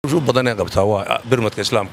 u badanee qabtaa waa birmadka islaamka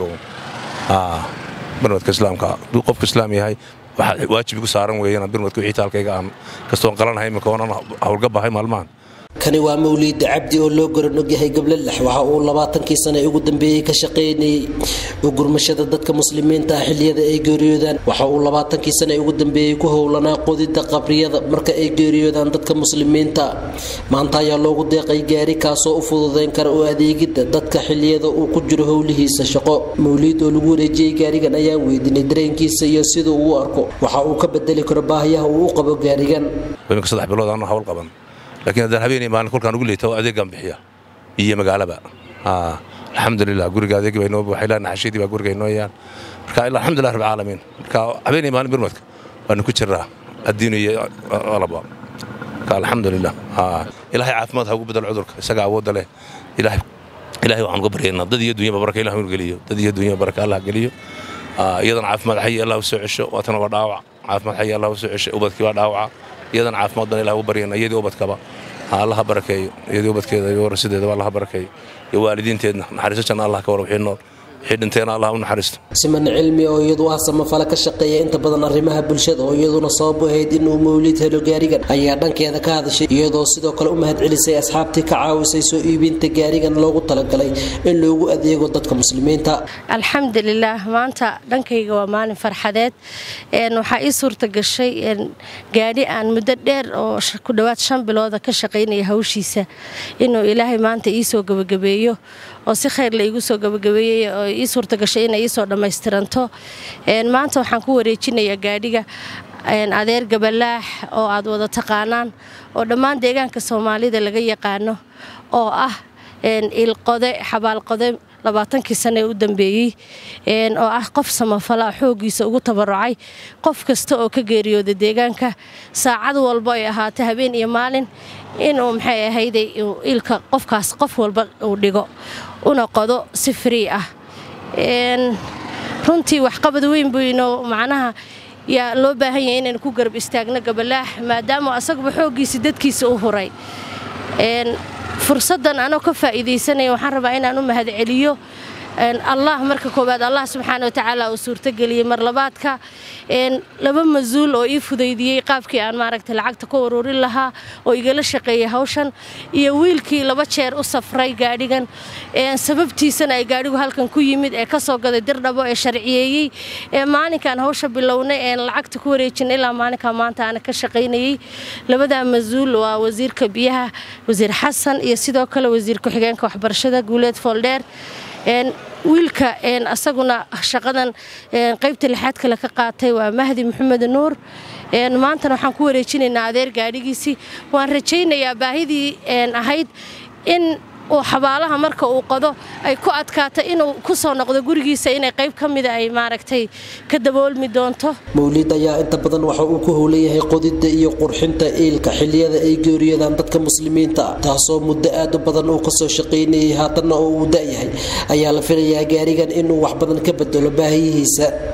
birmadka islaamka hadduu qofku islaam yahay waxaa waajib igu saaran weeyaan birmadka wixii taalkayga aan kastoon qalanahay imika oonan hawlga bahay maalmahan kani waa mawliida cabdi oo loo garanog yahay gablalax waxa uu labaatankii sane ugu dambeeyey ka shaqaynayey ugurmashada dadka muslimiinta ah xilliyada ay geeriyoodaan waxa uu labaatankii sane ugu dambeeyey ku howlanaa qodida qabriyada marka ay geeriyoodaan dadka muslimiinta maanta ayaa loogu deeqay gaari kaasoo u fududayn kara u adeegidda dadka xilliyada uu ku jiro howlihiisa shaqo mawliid oo lagu wareejiyey gaarigan ayaan weydiinay dareenkiisa iyo sida uu u arko waxa uu ka bedeli karo baahiyaha uu u qabo gaarigan imika saddex bilood aanu hawl qaban laakiin haddaan habeenay maalin kolkaan ugu leeta adeegaan bixiya iyo magaalaba alxamdulilah guriga adeegi baa inoo buuxay ilaa naxashadii baa guriga inoo yaan marka ilaa alxamdulilah rabbil caalamiin marka habeenay maalin birmadka waanu ku jiraa addiinu iyo alaba marka alxamdulilah ilaahay caafimaad ha ugu bedelo cudurka isaga awoodda leh ilaahay ilaahay waxaan uga baryaynaa dad iyo dunyaba baraka ilah inu geliyo dad iyo dunyaba baraka allah geliyo iyadana caafimaad xayi allah u soo cesho waatana waa dhaawac caafimaad xayi allah u soo cesho ubadkii waa dhaawaca iyadana caafimaad badan ilah ugu baryayna iyadii ubadkaba allaha barakeeyo iyadii ubadkeeda iyo warasideedaba allaha barakeeyo iyo waalidiinteedna naxariiso janna allah ka war wixii nool wixii dhinteena allah u naxariisto siman cilmi oo iyadu ah samafale ka shaqeeya inta badan arrimaha bulshada oo iyaduna sabab u ahayd inuu mawlid helo gaarigan ayaa dhankeeda ka hadashay iyadoo sidoo kale u mahadcelisay asxaabtii ka caawisay soo iibinta gaarigan loogu talagalay in loogu adeego dadka muslimiinta alxamdulilaah maanta dhankayga waa maalin farxadeed waxaa ii suurta gashay gaadhi aan muddo dheer oo ku dhowaad shan bilooda ka shaqaynaya hawshiisa inuu ilaahay maanta ii soo gebagabeeyo oo si khayr la iigu soo gebagabeeyey oo ii suurta gashay inay iisoo dhammaystiranto maanta waxaan ku wareejinayaa gaadhiga adeer gabalaax oo aad wada taqaanaan oo dhammaan deegaanka soomaalida laga yaqaano oo ah ilqode xabaalqode labaatankii sane ee u dambeeyey oo ah qof samafala xooggiisa ugu tabarucay qof kasta oo ka geeriyooda deegaanka saacad walba ay ahaatay habeen iyo maalin inuu maxay ahayday ilka qofkaas qof walba uu dhigo una qodo si frii ah runtii waxqabad weyn buu inoo macnaha yaa loo baahan yahay inaynu ku garab istaagno gabalaax maadaama asaguba xooggiisa dadkiisa u huray fursaddan anoo ka faa'iidaysanaya waxaan rabaa inaan u mahadceliyo allah marka koowaad allah subxaana watacaala uu suurtogeliyey mar labaadka laba mas-uul oo ii fudaydiyey qaabkii aan maaragtay lacagta ku ururin lahaa oo igala shaqeeyey hawshan iyo wiilkii laba jeer u safray gaadhigan sababtiisana ay gaadhigu halkan ku yimid ee kasoo gaday dirdhabo ee sharciyeeyey ee maalinkaan hawsha bilownay ee lacagta ku wareejinay ilaa maalinkaa maanta aana ka shaqaynayey labadaa mas-uul waa wasiirka biyaha wasiir xasan iyo sidoo kale wasiir ku-xigeenka waxbarashada guuleed fooldheer wiilka asaguna shaqadan qaybta lixaad kale ka qaatay waa mahdi maxamed nuur maantana waxaan ku wareejinaynaa adeer gaadhigiisii waan rajaynayaa baahidii ahayd in uu xabaalaha marka uu qodo ay ku adkaato inuu ku soo noqdo gurigiisa inay qayb ka mida ay maaragtay ka daboolmi doonto mawliid ayaa inta badan waxa uu ku howlan yahay qodidda iyo qurxinta iilka xilliyada ay geeriyodaan dadka muslimiinta taasoo muddo aad u badan uu kasoo shaqaynayay haatanna oo uu da'yahay ayaa la filayaa gaarigan inuu wax badan ka bedelo baahiyihiisa